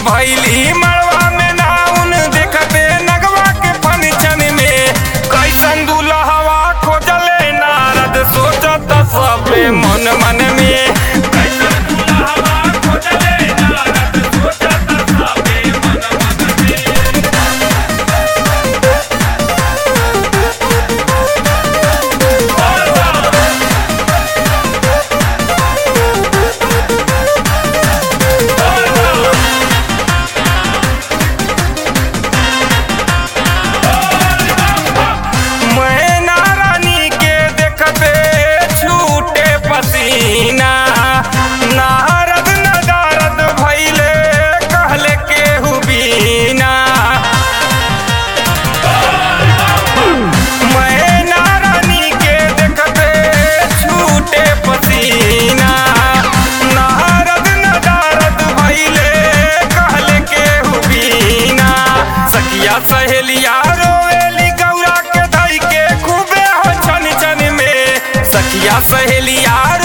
भैली मड़वा में नाउन देखते नगवा के फंक्शन में कैसन दुल्हवा खोजले नारद सोचत सबे मन मन में कैसन दुल्हवा खोजले नारद सोचत सबे मन मन में मैना रानी के देखते छूटे पसीना नारद नदारद भैले कहले केहू बीना मैना रानी के देखते छूटे पसीना नारद नदारद भैले कहले केहू बीना सखिया सहेलिया रोवेली गौरा के धई के खूबे हो छन छन में सखिया सहेलिया